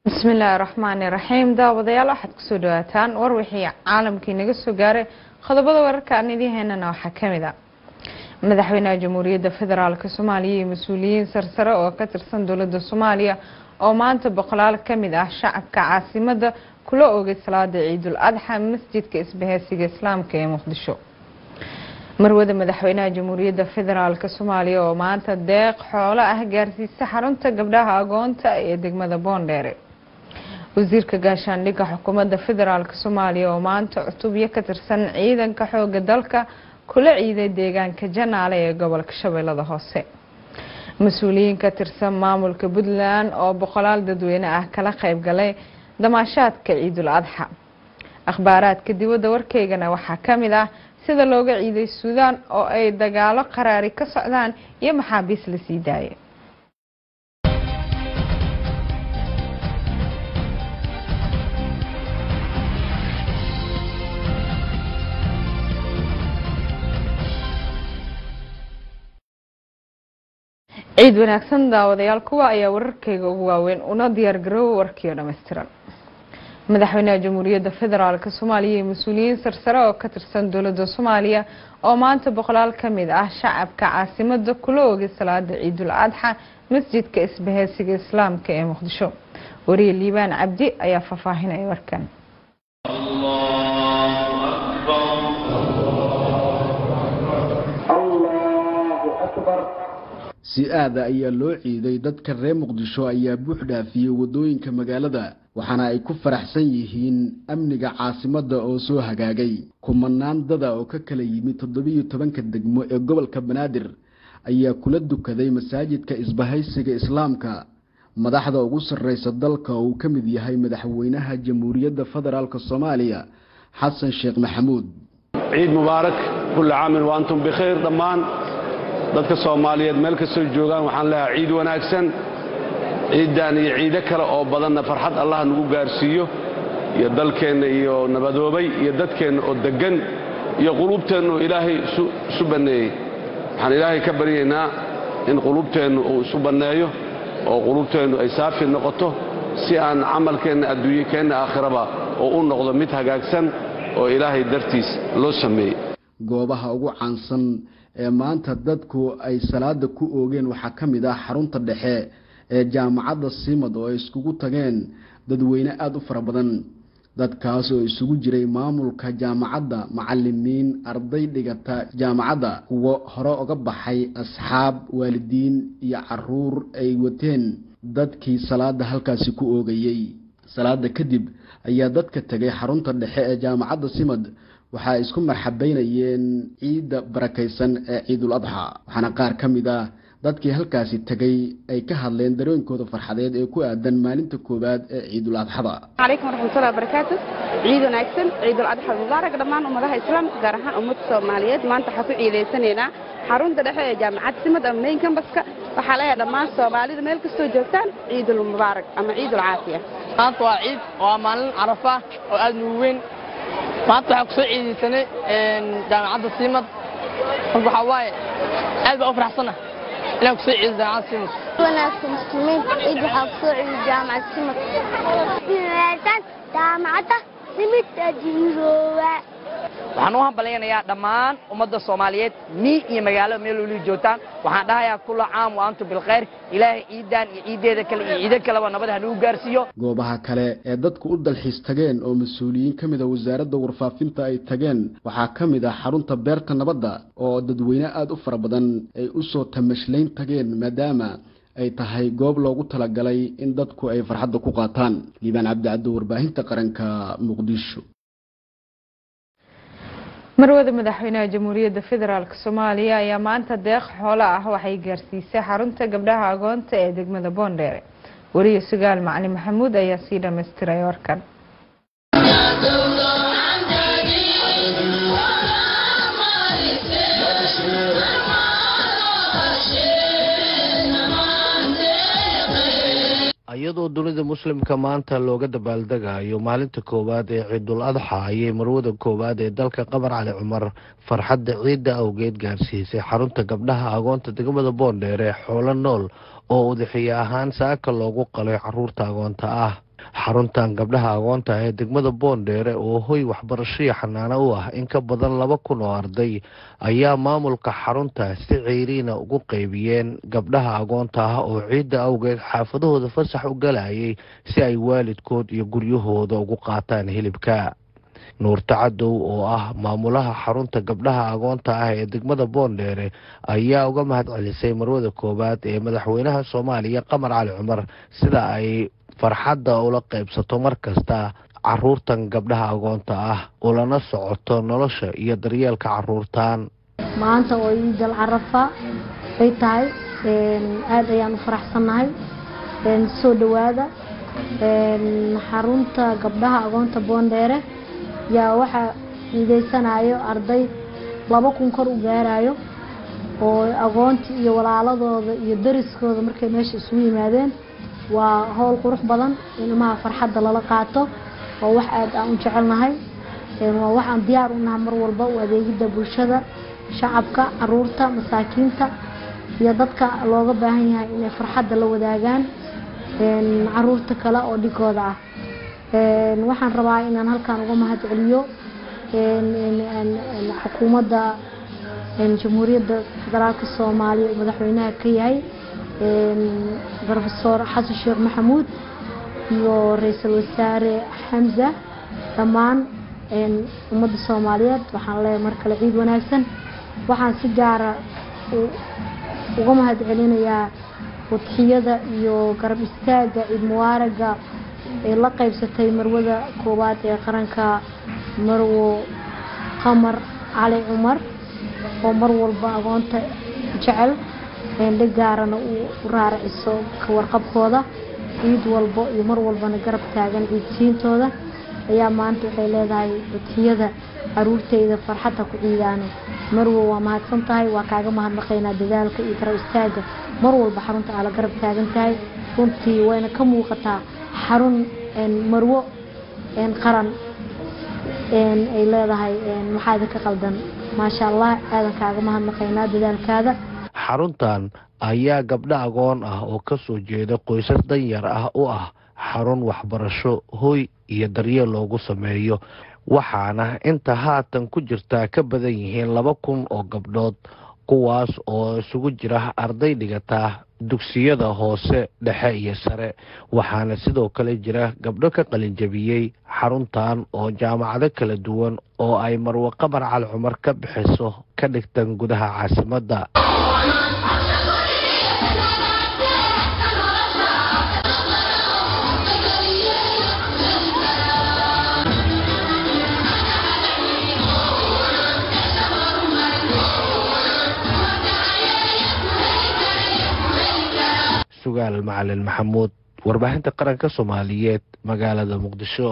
bismillaahi raxmaani raxiim daawadayaal waxaad kusoo dhawaataan war wixii caalamkii naga soo gaaray qodobada wararka aan idiin haynana waxaa kamid a madaxweynaha jamhuuriyadda federaalk soomaaliya iyo mas-uuliyiin sarsare oo ka tirsan dowlada soomaaliya oo maanta boqolaal kamid ah shacabka caasimada kula oogay salaada ciidul adxa masjidka isbaheysiga islaamka ee muqdisho marwada madaxweynaha jamhuuriyadda federaalk soomaaliya oo maanta deeq xoolo ah gaarsiisa xarunta gabdhaha agoonta ee degmada boondheere wasiirka gaashaandhigga xukuumadda federaalk soomaaliya oo maanta cutubyo ka tirsan ciidanka xooga dalka kula ciiday deegaanka janaale ee gobolka shabeellada hoose mas-uuliyiin ka tirsan maamulka puntland oo boqolaal dadweyne ah kala qeyb galay damaashaadka ciidul adxa akhbaaraadka dibadda warkeygana waxaa kamid ah sida looga ciiday suudaan oo ay dagaalo qaraari ka socdaan iyo maxaabiis la sii daayay ciid wanaagsan daawadayaal kuwa ayaa wararkeyga ugu waaweyn una diyaar garoowa warkiio dhammaystiran madaxweynaha jamhuuriyadda federaalk soomaaliya iyo mas-uuliyiin sarsare oo ka tirsan dowlada soomaaliya oo maanta boqolaal kamid ah shacabka caasimada kula oogay salaada ciidul adxa masjidka isbaheysiga islaamka ee muqdisho wariye liibaan cabdi ayaa faahfaahinaya warkan si aada ayaa loo ciiday dadka reer muqdisho ayaa buux dhaafiyey wadooyinka magaalada waxaana ay ku faraxsan yihiin amniga caasimadda oo soo hagaagay kumanaan dada oo ka kala yimid toddobiyo tobanka degmo ee gobolka banaadir ayaa kula dukaday masaajidka isbahaysiga islaamka madaxda ugu sarreysa dalka oo uu ka mid yahay madaxweynaha jamhuuriyadda federaalk soomaaliya xasan sheekh maxamuud ciid mubaarak kulli caamin wa antum bikhayr dhammaan dadka soomaaliyeed meel kastoo joogaan waxaan leeyahay ciid wanaagsan ciiddan iyo ciido kale oo badanna farxad allah nagu gaarsiiyo iyo dalkeenna iyo nabadoobay iyo dadkeenna oo deggan iyo quluubteenna oo ilaahay isu banneeyey waxaan ilaahay ka baryaynaa in quluubteennu uu isu banneeyo oo quluubteennu ay saafi noqoto si aan camalkeenna adduunye keenna aakhiraba oo u noqdo mid hagaagsan oo ilaahay dartiis loo sameeyey goobaha ugu caansan ee maanta dadku ay salaada ku oogeen waxaa ka mid ah xarunta dhexe ee jaamacadda simad oo ay iskugu tageen dadweyne aada u fara badan dadkaas oo isugu jiray maamulka jaamacadda macalimiin arday dhigata jaamacadda kuwo hore uga baxay asxaab waalidiin iyo caruur ay wateen dadkii salaada halkaasi ku oogayey salaada kadib ayaa dadka tegay xarunta dhexe ee jaamacadda simad waxaa isku marxabeynayeen ciidda barakaysan ee ciidul adxa waxaana qaar ka mid ah dadkii halkaasi tegay ay ka hadleen dareenkooda farxadeed ee ku aadan maalinta koowaad ee ciidul adxada calaykum waraxmatullahi wabarakaatu ciid wanaagsan ciidul adxa mubaarak dhammaan ummadaha islaamka gaar ahaan ummadda soomaaliyeed maanta waxaan ku ciidaysanaynaa xarunta dhexe ee jaamacadda simad ama main cambaska waxaa leeyahay dhammaan soomaalida meel kastoo joogtaan ciidul mubaarak ama ciidul caafiya maanta waa ciid waa maalin carafa oo aad nugu weyn maanta waxaan kusoo ciidaysanay jaamacadda simad marka waxaa waaye aad baa u faraxsana inaan kusoo ciido jaamacadda simad wanaagsan muslimiinta ciid waxaa kusoo ciiday jaamacadda simad jaamacadda simid ajiiroowa waxaan u hambalyanayaa dhammaan ummadda soomaaliyeed mii iyo magaalo meel weli joogtaan waxaan dhahayaa kula caam wa antum bilkhayr ilaahay ciidan iyo ciiddeeda kale iyo ciido kaleba nabad hanugu gaarsiiyo goobaha kale ee dadku u dalxiis tageen oo mas-uuliyiin ka mid a wasaaradda warfaafinta ay tageen waxaa ka mid ah xarunta beerta nabadda oo dadweyne aada u fara badan ay u soo tamashlayn tageen maadaama ay tahay goob loogu talagalay in dadku ay farxadda ku qaataan liibaan cabdicaddo warbaahinta qaranka muqdisho marwada madaxweynaha jamhuuriyadda federaalk soomaaliya ayaa maanta deeq xoolo ah waxay gaarsiisay xarunta gabdhaha agoonta ee degmada boondheere wariye sugaal macalin maxamuud ayaa sii dhamaystiray warkan iyadoo dunida muslimka maanta looga dabaaldegayo maalinta koowaad ee ciidul adxa ayay marwada koowaad ee dalka qabar cali cumar farxadda ciidda awgeed gaarsiisay xarunta gabdhaha agoonta degmada boondheere xoolo nool oo udaxiye ahaan saaka loogu qalay caruurta agoonta ah xaruntan gabdhaha agoonta ee degmada boondheere oo hoy waxbarashaiyo xanaano u ah in ka badan laba kun oo arday ayaa maamulka xarunta si ceyriina ugu qeybiyeen gabdhaha agoonta ah oo ciidda awgeed xaafadahooda fasax u galayay si ay waalidkood iyo guryahooda ugu qaataan hilibka nuurta cadow oo ah maamulaha xarunta gabdhaha agoonta ah ee degmada boondheere ayaa uga mahad celisay marwada koowaad ee madaxweynaha soomaaliya qamar cali cumar sida ay farxadda ula qaybsato mar kasta caruurtan gabdhaha agoonta ah ulana socoto nolosha iyo daryeelka caruurtan maanta oo ciidal carafa ay tahay aada ayaan u faraxsannahay soo dhowaada xarunta gabdhaha agoonta boondheere yaa waxaa ciideysanayo arday laba kun kor u gaarayo oo agoontii iyo walaaladooda iyo dariskooda markay meesha isugu yimaadeen waa howl qurux badan in ilmaha farxadda lala qaato waa wax aada aan u jecelnahay waa wax aan diyaar u nahay mar walba u adeegidda bulshada shacabka caruurta masaakiinta iyo dadka looga baahan yahay inay farxadda la wadaagaan caruurta kale oo dhigooda ah waxaan rabaa inaan halkan uga mahad celiyo xukuumadda jamhuuriyadda federaalka soomaaliya uu madaxweynaha ka yahay rofesor xasan sheekh maxamuud iyo ra-iisul wasaare xamza dhammaan ummadda soomaaliyeed waxaan leeyahay mar kale ciid wanaagsan waxaan si gaara uga mahad celinayaa wadxiyada iyo garab istaaga ciid mubaaraga ee la qaybsatay marwada koowaad ee qaranka marwo qamar cali cumar oo mar walba agoonta jecel eendhe gaarana uu raaraciso ka warqabkooda ciid walbo iyo mar walbana garab taagan ciidsiintooda ayaa maanta waxay leedahay wadxiyada caruurteyda farxadda ku ciidaano marwo waa mahadsan tahay waa kaaga mahadnaqaynaa dadaalka iyo garab istaaga mar walba xarunta aa la garab taagan tahay runtii wayna ka muuqataa xarun marwo qaran ay leedahay maxaa idinka qaldan maasha allah aadan kaaga mahadnaqaynaa dadaalkaada xaruntan ayaa gabdho agoon ah oo ka soo jeeda qoysas danyar ah u ah xarun waxbarasho hoy iyo daryeel loogu sameeyo waxaana inta haatan ku jirtaa ka badan yihiin laba kun oo gabdhood kuwaas oo isugu jira arday dhigataa dugsiyada hoose dhexe iyo sare waxaana sidoo kale jira gabdho ka qalinjabiyey xaruntan oo jaamacado kala duwan oo ay marwo qamar cali cumar ka bixiso ka dhigtan gudaha caasimadda sugaal macalin maxamuud warbaahinta qaranka soomaaliyeed magaalada muqdisho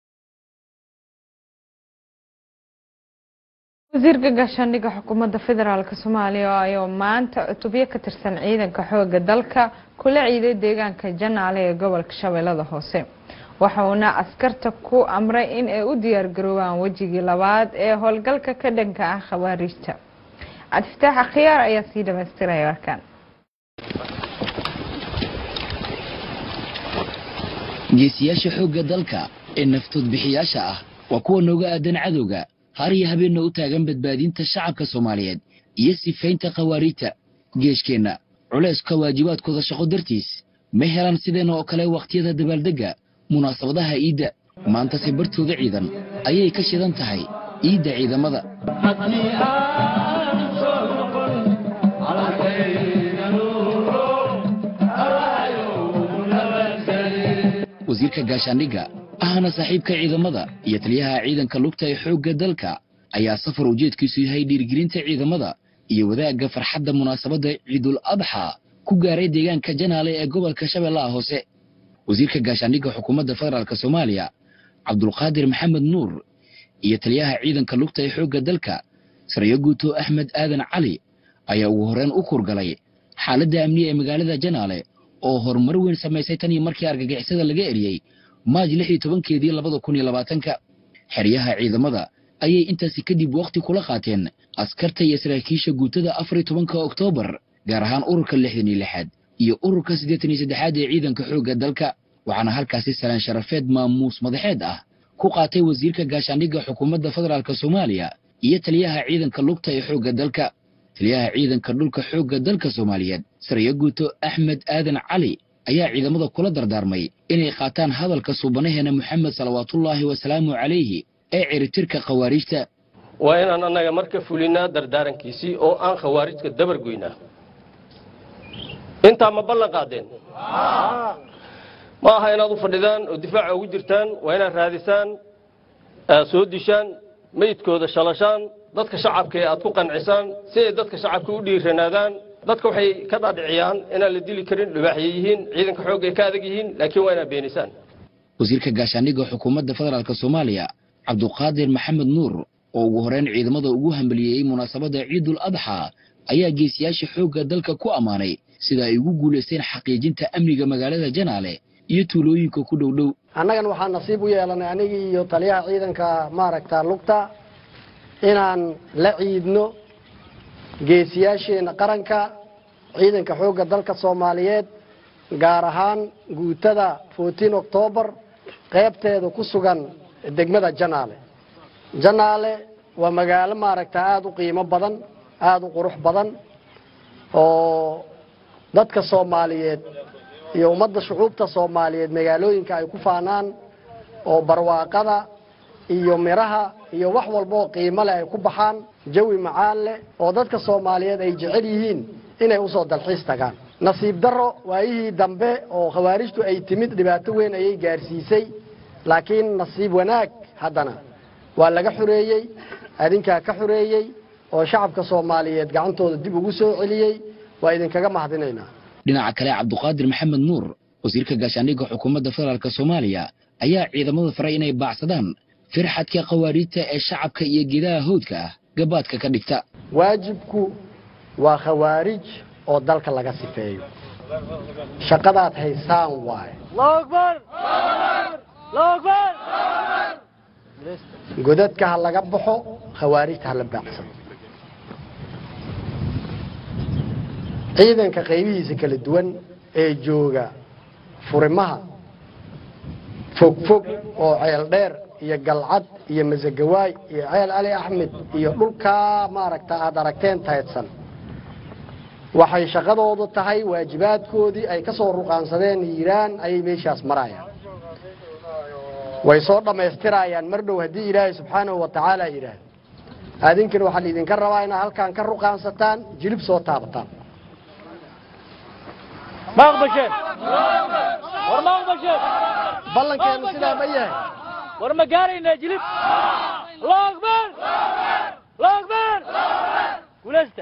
wasiirka gaashaandhigga xukuumadda federaalk soomaaliya ayuu maanta cutubyo ka tirsan ciidanka xooga dalka kula ciiday deegaanka janaale ee gobolka shabeellada hoose waxa uuna askarta ku amray in ay u diyaargaroobaan wejigii labaad ee howlgalka ka dhanka ah khawaariijta cabdifataax akhyaar ayaa sii dhamaystiraya warkan geesiyaasha xoogga dalka ee naftood bixiyaasha ah waa kuwa nooga aadan cadowga har iyo habeenna u taagan badbaadinta shacabka soomaaliyeed iyo sifaynta khawaariijta geeshkeenna culayska waajibaadkooda shaqo dartiis ma helaan sideenna oo kale wakhtiyada dabaaldegga munaasabadaha iidda maantase bartooda ciidan ayay ka shidan tahay iidda ciidamada wasiirka gaashaandhigga ahna saaxiibka ciidamada iyo taliyaha ciidanka lugta ee xoogga dalka ayaa safar ujeedkiisu yahay dhiirigelinta ciidamada iyo wadaagga farxadda munaasabadda ciidul adxa ku gaaray deegaanka janaale ee gobolka shabeellaha hoose wasiirka gaashaandhigga xukuumadda federaalk soomaaliya cabdulqaadir maxamed nuur iyo taliyaha ciidanka lugta ee xoogga dalka sarayo guuto axmed aadan cali ayaa ugu horreyn u kurgalay xaaladda amniya ee magaalada janaale oo horumar weyn samaysay tan iyo markii argagixisada laga eriyey maaj lix iyo tobankeedii labada kun iyo labaatanka xeryaha ciidamada ayay intaasi kadib wakhti kula qaateen askarta iyo saraakiisha guutada afar iyo tobanka oktoobar gaar ahaan ururka lixdan iyo lixaad iyo ururka siddeetan iyo saddexaad ee ciidanka xoogga dalka waxaana halkaasi salaan sharafeed maamuus madaxeed ah ku qaatay wasiirka gaashaandhigga xukuumadda federaalk soomaaliya iyo taliyaha ciidanka lugta ee xoogga dalka taliyaha ciidanka dhulka xoogga dalka soomaaliyeed sariyo guuto axmed aadan cali ayaa ciidamada kula dardaarmay inay qaataan hadalka suubanaheena moxamed salawaatullaahi wasalaamu calayhi ee ciritirka khawaariijta waa inaan annaga marka fulinaa dardaarankiisii oo aan khawaarijka dabar goynaa intaa ma ballan qaadeen ma aha inaad u fadhidaan oo difaaca ugu jirtaan waa inaad raadisaan aad soo dishaan meydkooda shalashaan dadka shacabka ee aad ku qancisaan si ay dadka shacabka u dhiiranaadaan dadka waxay ka dhaadhiciyaan inaan la dili karin dhubaaxye yihiin ciidanka xoogga ay ka adag yihiin laakiin waa inaad beenisaan wasiirka gaashaandhigga xukuumadda federaalk soomaaliya cabduqaadir maxamed nuur oo ugu horeyn ciidamada ugu hambaliyeeyey munaasabadda ciidul adxa ayaa geesiyaasha xoogga dalka ku ammaanay sida ay ugu guulaysteen xaqiijinta amniga magaalada janaale iyo tuulooyinka ku dhow dhow annagan waxaa nasiib u yeelanay anigii iyo taliyaha ciidanka maaragta lugta inaan la ciidno geesiyaasheenna qaranka ciidanka xoogga dalka soomaaliyeed gaar ahaan guutada fourteen octoobar qaybteeda ku sugan degmada janaale janaale waa magaalo maaragta aada u qiimo badan aada u qurux badan oo dadka soomaaliyeed iyo ummadda shucuubta soomaaliyeed magaalooyinka ay ku faanaan oo barwaaqada iyo midhaha iyo wax walba oo qiimo leh ay ku baxaan jawi macaan leh oo dadka soomaaliyeed ay jecel yihiin inay usoo dalxiis tagaan nasiib darro waayihii dambe oo khawaarijtu ay timid dhibaato weyn ayay gaarsiisay laakiin nasiib wanaag haddana waa laga xoreeyey adinkaa ka xoreeyey oo shacabka soomaaliyeed gacantooda dib ugu soo celiyey waa idinkaga mahadinaynaa dhinaca kale cabduqaadir maxamed nuur wasiirka gaashaandhigga xukuumadda federaalk soomaaliya ayaa ciidamada faray inay baacsadaan firxadka khawaariijta ee shacabka iyo geedaha howdka ah gabaadka ka dhigta waajibku waa khawaarij oo dalka laga sifeeyo shaqadaad haysaan waaye godadka ha laga baxo khawaarijta ha la baacsado ciidanka qaybihiisa kala duwan ee jooga furimaha fogfog oo ceel dheer iyo galcad iyo masagawaay iyo ceel cali axmed iyo dhulkaa maaragta aada aragteen taydsan waxay shaqadoodu tahay waajibaadkoodii ay ka soo ruqaansadeen hiiraan ayay meeshaas marayaan way soo dhammaystirayaan mar dhow haddii ilaahay subxaanahu wa tacaala yidhaahdo adinkana waxaa laidinka rabaa inaad halkaan ka ruqaansataan jilib soo taabataan ballankeenu sidaa ma yahay war ma gaarayna jilib allahu akbar allahu akbar guulaysta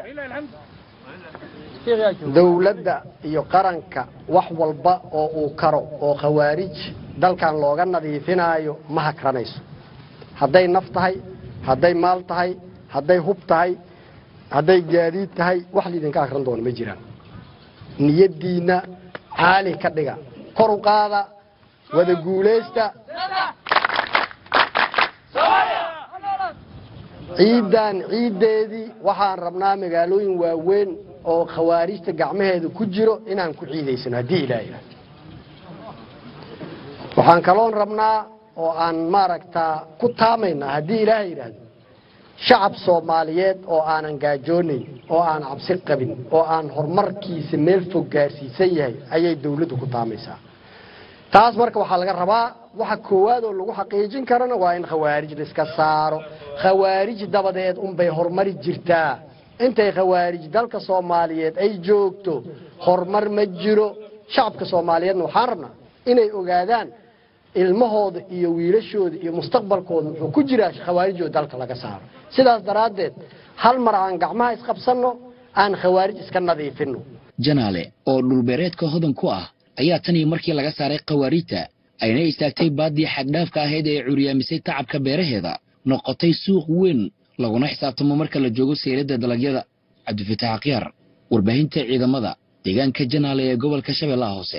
dowladda iyo qaranka wax walba oo uu karo oo khawaarij dalkan looga nadiifinaayo ma hakranayso hadday naf tahay hadday maal tahay hadday hub tahay hadday gaadiid tahay wax laydinka akran doono ma jiraan niyaddiinna caali ka dhiga kor u qaada wada guulaysta ciiddan ciiddeedii waxaan rabnaa magaalooyin waaweyn oo khawaarijta gacmaheeda ku jiro inaan ku ciidaysano haddii ilaa yidhahdo waxaan kaloon rabnaa oo aan maaragtaa ku taamaynaa haddii ilaahay yidhaahdo shacab soomaaliyeed oo aanan gaajoonayn oo aan cabsi qabin oo aan horumarkiisa meel fog gaarsiisan yahay ayay dawladdu ku taamaysaa taas marka waxaa laga rabaa waxa koowaad oo lagu xaqiijin karana waa in khawaarij laiska saaro khawaarij dabadeed unbay horumari jirtaa intay khawaarij dalka soomaaliyeed ay joogto horumar ma jiro shacabka soomaaliyeedna waxaan rabnaa inay ogaadaan ilmahooda iyo wiilashooda iyo mustaqbalkooda wuxuu ku jiraa khawaarijoo dalka laga saaro sidaas daraaddeed hal mar aan gacmaha isqabsanno aan khawaarij iska nadiifinno janaale oo dhulbeereedka hodan ku ah ayaa tan iyo markii laga saaray khawaariijta ayna istaagtay baaddii xaddhaafka ahayd ee curyaamisay tacabka beeraheeda noqotay suuq weyn laguna xisaabtamo marka la joogo sayladda dalagyada cabdifatax akhyaar warbaahinta ciidamada deegaanka janaale ee gobolka shabeellaha hoose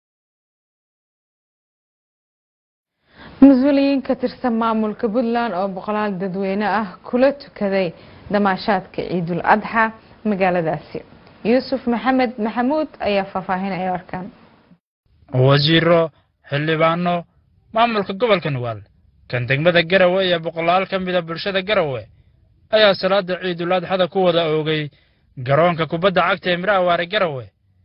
mas-uuliyiin ka tirsan maamulka puntland oo boqolaal dadweyne ah kula tukaday damaashaadka ciidul adxa magaaladaasi yuusuf maxamed maxamuud ayaa faahfaahinaya warkan wasiiro xildhibaano maamulka gobolka nugaal kan degmada garawe iyo boqolaal ka mida bulshada garawe ayaa salaada ciidul adxada ku wada oogay garoonka kubadda cagta ee miraawaare garawe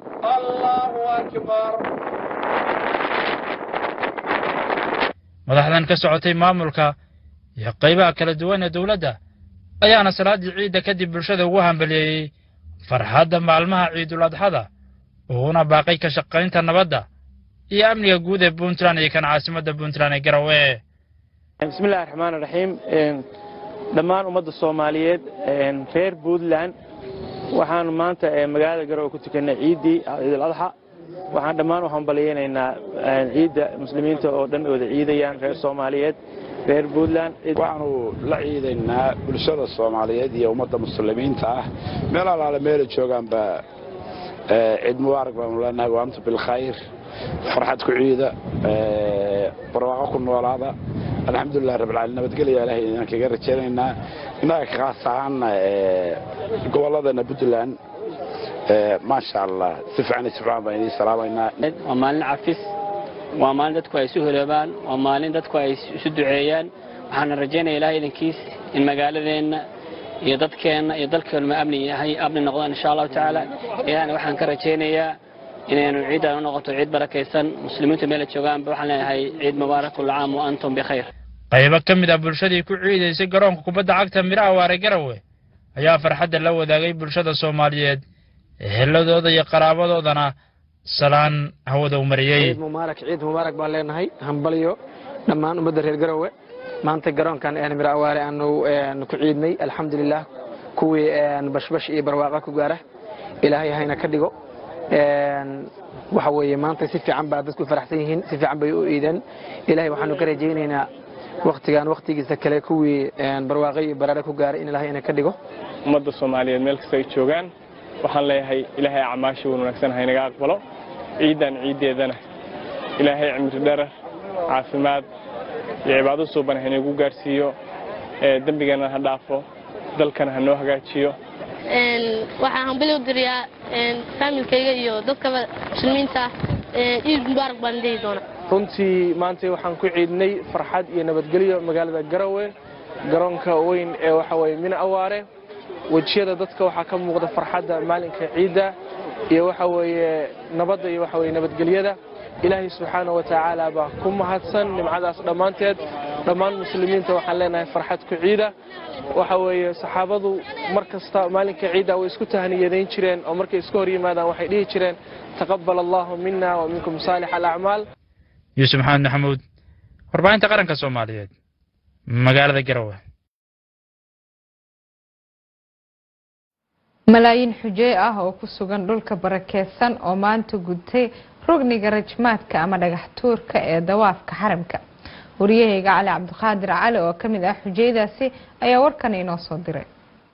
madaxdan ka socotay maamulka iyo qaybaha kala duwan ee dowladda ayaana salaaddii ciidda kadib bulshada ugu hambaliyeeyey farxadda maalmaha ciidul adxada uguna baaqay ka shaqaynta nabadda iyo amniga guud ee puntland iyo kan caasimadda puntland ee garawe bismillahi raxmaani raxiim dhammaan ummadda soomaaliyeed reer puntland waxaanu maanta magaalada garowe ku tukanay ciiddii ciidul adxa waxaan dhammaan u hambaliyeynaynaa ciidda muslimiinta oo dhan wada ciidayaan reer soomaaliyeed reer puntland waxaanu la ciidaynaa bulshada soomaaliyeed iyo ummadda muslimiinta ah meel alaale meela joogaanba ciid mubaarak baanu leenahay waantu bilkhayr farxad ku ciida barwaaqo ku noolaada alxamdulilah rabbilcaalamiin nabadgelya ilaahay inaan kaga rajaynaynaa innaga kaas ahaana gobolladana puntland maasha allah si fiican si fiican baan idiin salaamaynaa waa maalin cafis waa maalin dadku ay isu holoobaan waa maalin dadku ay isu duceeyaan waxaana rajaynaya ilahay idankiis in magaaladeenna iyo dadkeenna iyo dalkeenuma amni yahay amni noqdaan insha allahu tacaala ilahna waxaan ka rajaynayaa inaynu ciiddan u noqoto ciid barakaysan muslimiintu meela joogaanba waxaan leenahay ciid mubaarak kullu caam wa antum bikhayr qaybo ka mid ah bulshadii ku ciidaysay garoonka kubadda cagta miraawaare garawe ayaa farxadda la wadaagay bulshada soomaaliyeed eheladooda iyo qaraabadoodana salaan hawada u mariyey ciid mubaarak ciid mubaarak baan leenahay hambalyo dhammaan ummadda reer garowe maanta garoonkan miraawaare aanu ku ciidnay alxamdulilah kuwii bashbash iyo barwaaqa ku gaara ilaahay hayna ka dhigo waxa weeye maanta si fiican baa dadku faraxsan yihiin si fiican bay u iideen ilahay waxaanu ka rajaynaynaa waktigan waktigiisa kale kuwii barwaaqo iyo baraare ku gaaray in ilahay ina ka dhigo ummadda soomaaliyeed meel kasta ay joogaan waxaan leeyahay ilaahay acmaasha wan wanaagsan haynaga aqbalo ciiddan ciiddeedana ilaahay cimri dherer caafimaad iyo cibaado suuban haynagu gaarsiiyo dembigana ha dhaafo dalkana ha noo hagaajiyo waxaan hambali u diriyaa faamilkayga iyo dadka muslimiinta ciid mubaarak baan dhihi doonaa runtii maanta waxaan ku ciidnay farxad iyo nabadgelyo magaalada garawe garoonka weyn ee waxa weye mina awaare wejiyada dadka waxaa ka muuqda farxadda maalinka ciidda iyo waxa weeye nabadda iyo waxa weye nabadgelyada ilaahay subxaana wa tacaala baa ku mahadsan nimcadaas dhammaanteed dhammaan muslimiinta waxaan leenahay farxad ku ciida waxa weeye saxaabadu mar kasta maalinka ciidda way isku tahniyadayn jireen oo markay iska hor yimaadaan waxay dhihi jireen taqabal allahu mina wa minkum saalix alacmaal yuusuf maxamed maxamuud warbaahinta qaranka soomaaliyeed magaalada garawe malaayiin xujey ah oo ku sugan dhulka barakeysan oo maanta gudtay rugniga rajmaadka ama dhagax tuurka ee dawaafka xaramka wariyahayga cali cabdiqaadir cali oo ka mid ah xujaydaasi ayaa warkan inoo soo diray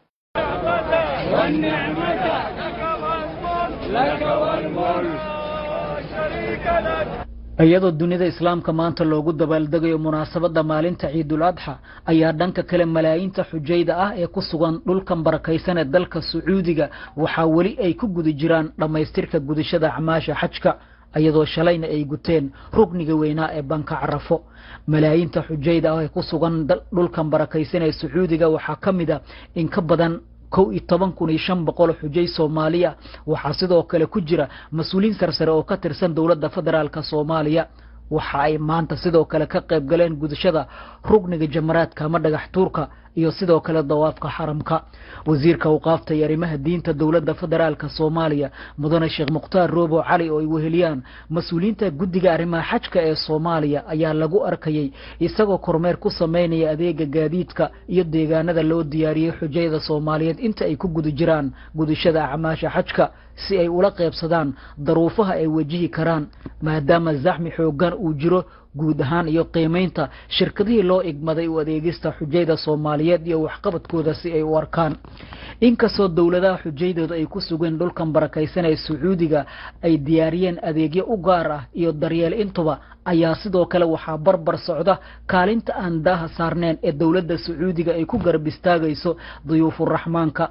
iyadoo dunida islaamka maanta loogu dabaaldegayo munaasabadda maalinta ciidul adxa ayaa dhanka kale malaayiinta xujayda ah ee ku sugan dhulkan barakaysan ee dalka sacuudiga waxaa weli ay ku guda jiraan dhammaystirka gudashada acmaasha xajka iyadoo shalayna ay guteen rugniga weynaa ee banka carafo malaayiinta xujayda ah ee ku sugan dhulkan barakaysan ee sacuudiga waxaa ka mid a in ka badan kow iyo toban kun iyo shan boqol xujay soomaaliya waxaa sidoo kale ku jira mas-uuliyiin sarsare oo ka tirsan dowladda federaalka soomaaliya waxa ay maanta sidoo kale ka qayb galeen gudashada rugniga jamaraadka ama dhagax tuurka iyo sidoo kale dawaafka xaramka wasiirka awqaafta iyo arrimaha diinta dowladda federaalka soomaaliya mudane sheekh mukhtaar roobo cali oo ay weheliyaan mas-uuliyiinta guddiga arrimaha xajka ee soomaaliya ayaa lagu arkayay isagoo kormeer ku sameynaya adeega gaadiidka iyo deegaanada loo diyaariyey xujayada soomaaliyeed inta ay ku guda jiraan gudashada acmaasha xajka si ay ula qaybsadaan daruufaha ay wajihi karaan maadaama zaxmi xoogan uu jiro guud ahaan iyo qiimaynta shirkadihii loo igmaday u adeegista xujayda soomaaliyeed iyo waxqabadkooda si ay u arkaan inkastoo dowladaha xujaydooda ay ku sugeen dhulkan barakaysan ee sacuudiga ay diyaariyeen adeegyo u gaar ah iyo daryeel intuba ayaa sidoo kale waxaa barbar socda kaalinta aan daaha saarneen ee dowladda sacuudiga ay ku garab istaagayso duyuufuraxmaanka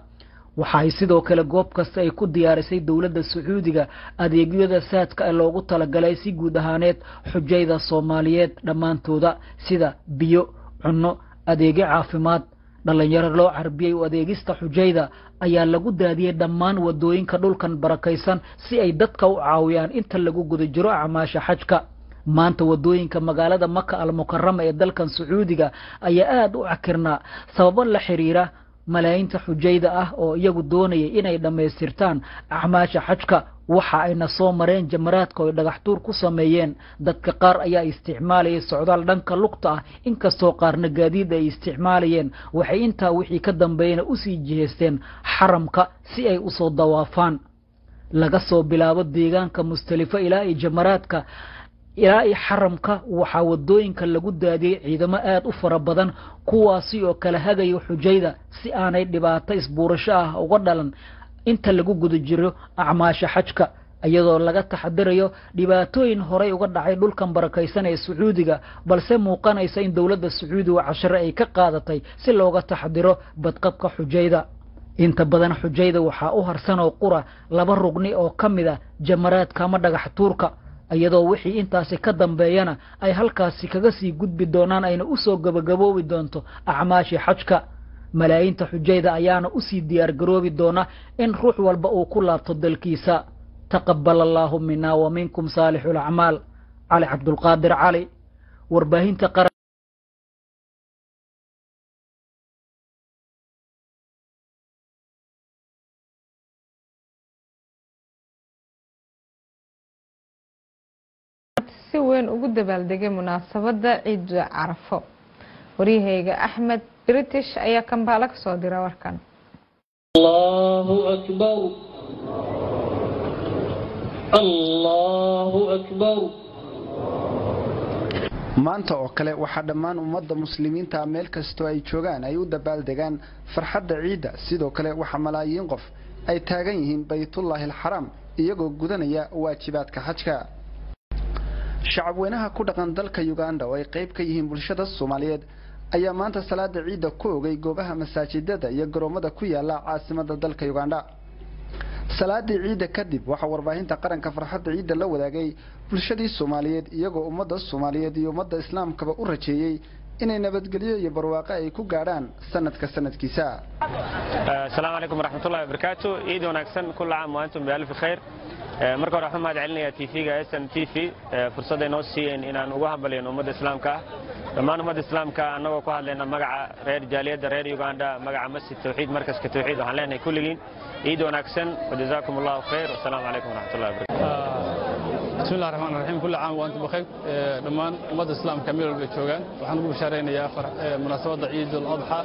waxa ay sidoo kale goob kasta ay ku diyaarisay dowladda sacuudiga adeegyada saadka ee loogu talagalay si guud ahaaneed xujayda soomaaliyeed dhammaantooda sida biyo cunno adeegyo caafimaad dhallinyaro loo carbiyey u adeegista xujayda ayaa lagu daadiyey dhammaan wadooyinka dhulkan barakaysan si ay dadka u caawiyaan inta lagu guda jiro acmaasha xajka maanta wadooyinka magaalada maka almukarama ee dalkan sacuudiga ayaa aada u cakirnaa sababo la xiriira malaayinta xujayda ah oo iyagu doonayay inay dhammaystirtaan acmaasha xajka waxa ayna soo mareen jamaraadka oo ay dhagaxtuur ku sameeyeen dadka qaar ayaa isticmaalayay socdaal dhanka lugta ah inkastoo qaarna gaadiid ay isticmaalayeen waxay intaa wixii ka dambeeyana usii jihaysteen xaramka si ay usoo dawaafaan laga soo bilaabo deegaanka mustalifo ilaa iyo jamaraadka ilaa iyo xaramka waxaa wadooyinka lagu daadiyey ciidamo aada u fara badan kuwaasi oo kala hagayo xujayda si aanay dhibaato isbuurasho ah uga dhalan inta lagu guda jiro acmaasha xajka iyadoo laga taxadirayo dhibaatooyin horey uga dhacay dhulkan barakaysan ee sacuudiga balse muuqanaysa in dowladda sacuudiga cashare ay ka qaadatay si looga taxadiro badqabka xujayda inta badan xujayda waxaa u harsan oo qura laba rugni oo ka mid a jamaraadka ama dhagax tuurka iyadoo wixii intaasi ka dambeeyana ay halkaasi kaga sii gudbi doonaan ayna usoo gabagaboobi doonto acmaashii xajka malaayinta xujayda ayaana usii diyaar garoobi doona in ruux walba uu ku laabto dalkiisa taqabal allaahu mina wa minkum saalixu lacmaal cali cabdulqaadir cali warbaahinta qaran si weyn ugu dabaaldegay munaasabadda ciida carafo waryahayga axmed british ayaa kambaalo ka soo dira warkan الله أكبر الله أكبر maanta oo kale waxaa dhammaan ummadda muslimiinta meel kastoo ay joogaan ay u dabaaldegaan farxadda ciidda sidoo kale waxaa malaayiin qof ay taagan yihiin baytullaahi alxaraam iyagoo gudanaya waajibaadka xajka shacabweynaha ku dhaqan dalka uganda oo ay qayb ka yihiin bulshada soomaaliyeed ayaa maanta salaada ciidda ku ogay goobaha masaajidada iyo garoommada ku yaala caasimada dalka uganda salaadii ciidda kadib waxaa warbaahinta qaranka farxadda ciidda la wadaagay bulshadii soomaaliyeed iyagoo ummadda soomaaliyeed iyo ummadda islaamkaba u rajeeyey inay nabadgelyo iyo barwaaqo ay ku gaadhaan sanadka sanadkiisa asalaamu calaykum waraxmatullahi wabarakaatu ciid wanaagsan kulla caam wa antum bialfi khayr marka hore waxaan mahad celinayaa tv-ga s n t v fursadday noo siiyeen inaan ugu hambaliyno ummadda islaamka ah dhammaan ummadda islaamka annagoo ku hadlayna magaca reer jaaliyadda reer uganda magaca masjid tawxiid markaska tawxiid waxaan leenahay kulligiin ciid wanaagsan wajazaakum allahu khayr wasalaamu calaykum waraxmatullahi wabarakatu بسم الله الرحمن الرحيم كل عام وانتم بخير دمان ummadda islaamka meel walba joogaan waxaan ugu bashaaraynayaa munaasabadda ciid al-adxa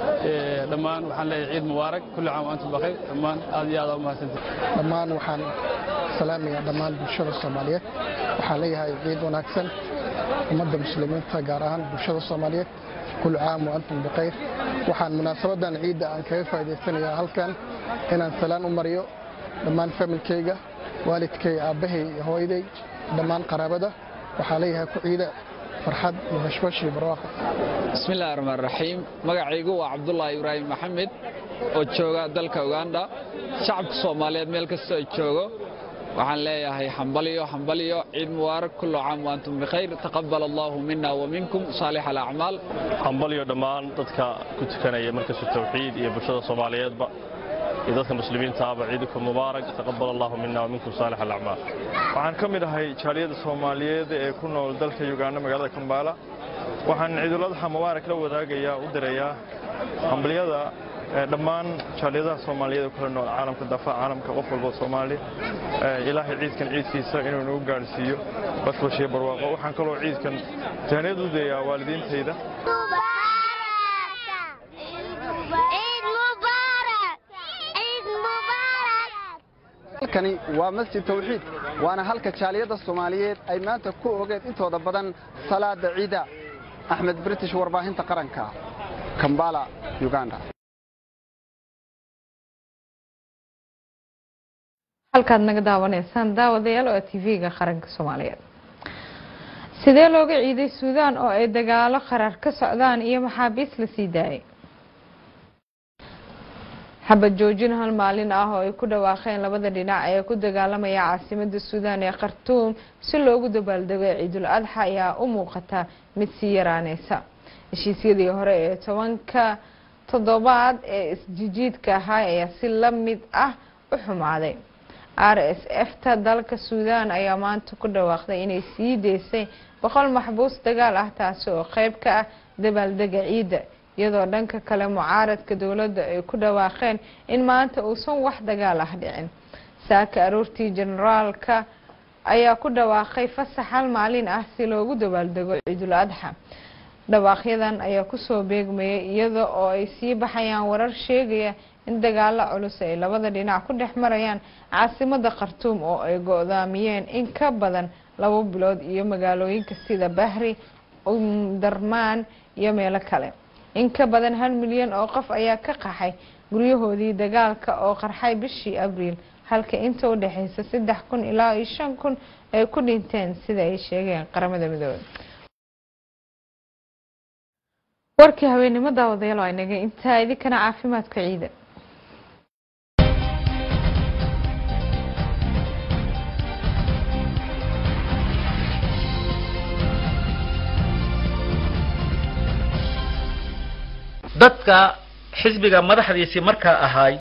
dhammaan waxaan leeyahay ciid mubaarak kulli caam waantum bkhayr dhammaan aad iyo aad u mahadsantihin dhammaan waxaan salaamayaa dhammaan bulshada soomaaliyeed waxaan leeyahay ciid wanaagsan ummadda muslimiinta gaar ahaan bulshada soomaaliyeed kulli caam waantum bikhayr waxaan munaasabadan ciidda aan kaga faa'idaysanayaa halkan inaan salaan u mariyo dhammaan familkayga waalidkay aabbahay iyo hooyaday dhammaan qaraabada waxaa leeyahay ku ciida farxad iyo bashbash iyo barwaaqo bismi illaahi raxmaan raxiim magacaygu waa cabdulaahi ibraahim maxamed oo jooga dalka uganda shacabka soomaaliyeed meel kastoo ay joogo waxaan leeyahay xambaliyo xambaliyo ciid mubaarak kullu caam waantum bikhayr taqabal allahu mina wa minkum saalix alacmaal xambaliyo dhammaan dadka ku tukanaya markasta tawxiid iyo bulshada soomaaliyeedba iyo dadka muslimiinta ahba ciidukum mubaarak taqabal allahu mina wa minkum saalix alacmaal waxaan ka mid ahay jaaliyadda soomaaliyeed ee ku nool dalka uganda magaalada kambaala waxaan ciiduladxa mubaarak la wadaagayaa u dirayaa hambaliyada dhammaan jaaliyadaha soomaaliyeed oo kala nool caalamka daafaha caalamka qof walba soomaali ilaahay ciidkan ciidkiisa inuu nagu gaadhsiiyo bashbashiyo barwaaqo waxaan kaloo ciidkan tahaniyad u dayaa waalidiintayda halkani waa masjid tawxiid waana halka jaaliyadda soomaaliyeed ay maanta ku ogeen intooda badan salaada ciida axmed british warbaahinta qaranka kambala uganda halkaad naga daawanaysaan daawadayaal oo tv-ga qaranka soomaaliyeed sidee looga ciiday suudaan oo ay dagaalo qarar ka socdaan iyo maxaabiis la sii daayay xabad joojin hal maalin ah oo ay ku dhawaaqeen labada dhinac ee ku dagaalamaya caasimada suudaan ee khartuum si loogu dabaaldego ciidul adxa ayaa u muuqata mid sii yaraaneysa heshiisyadii hore ee tobanka toddobaad ee isjijiidka ahaa ayaa si la mid ah u xumaaday r s f ta dalka suudaan ayaa maanta ku dhawaaqday inay sii deysay boqol maxbuus dagaal ah taasi oo qeyb ka ah dabaaldega ciidda iyadoo dhanka kale mucaaradka dowladda ay ku dhawaaqeen in maanta uusan wax dagaal ah dhicin saaka aroortii generaalka ayaa ku dhawaaqay fasax hal maalin ah si loogu dabaaldego ciidul adxa dhawaaqyadan ayaa kusoo beegmayay iyada oo ay sii baxayaan warar sheegaya in dagaalo culus ay labada dhinac ku dhex marayaan caasimada khartuum oo ay go-daamiyeen in ka badan labo bilood iyo magaalooyinka sida bahri umdarmaan iyo meelo kale in ka badan hal milyan oo qof ayaa ka qaxay guryahoodii dagaalka oo qarxay bishii abriil halka inta u dhexeysa saddex kun ilaa iyo shan kun ay ku dhinteen sida ay sheegeen qaramada midoobey warkii haweenimo daawadayaal waa inaga intaa idinkana caafimaadka ciida dadka xisbiga madaxdiisii markaa ahaay